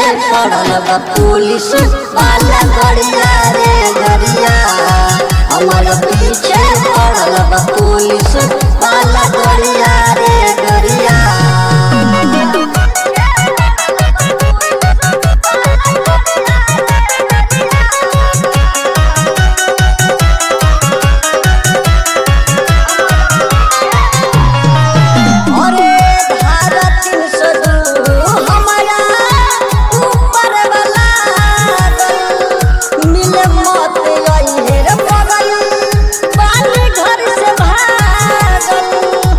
पड़ल बा पुलिस वाला गड़िया रे गरिया हमर पीछे पड़ल बा पुलिस वाला गड़िया रे गरिया अरे धारा तीन सौ दू हमारा ऊपर वाला मिले मत अइहे रे पगल बाली घर से भागल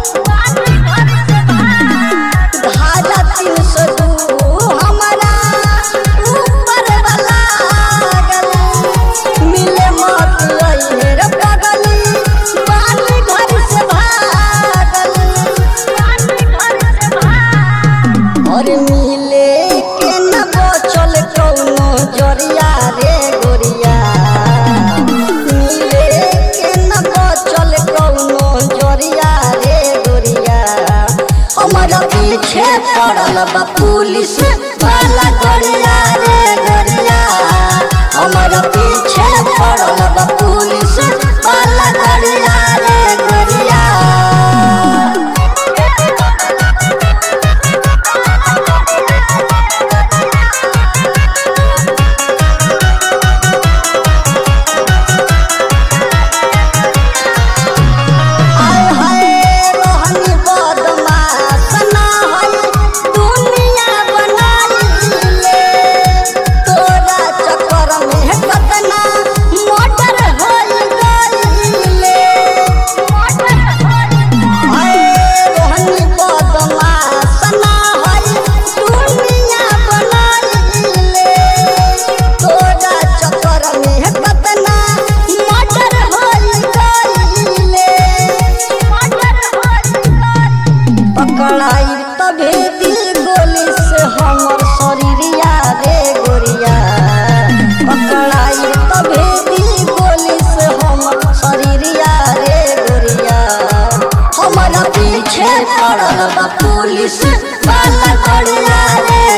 धारा तीन सौ दू हमारा ऊपर वाला मिले मत अइहे रे पगल बाली घर से भागल और मिले के न बचल कौनो जरिया रे गोरिया मिले के न बचल कौनो जरिया रे गोरिया हमारा पीछे पड़ल बा पुलिस वाला गोरिया रे गोरिया हमारा पीछे पड़ल बा पुलिस वाला गोरिया रे गोरिया आय हाय रोहनी बदमाश ना होई दुनिया बनाइले तोरा चक्कर में कतना मोटर होई गइले आय रोहनी बदमाश ना होई दुनिया बनाइले तोरा चक्कर में कतना मोटर होई गइले पकड़ाई तभे दी गोली से हमर शरीरिया रे गोरिया पकड़ाई तभे दी गोली से हमर शरीरिया रे गोरिया हमारा पीछे पड़ल बा पुलिस वाला गोरिया रे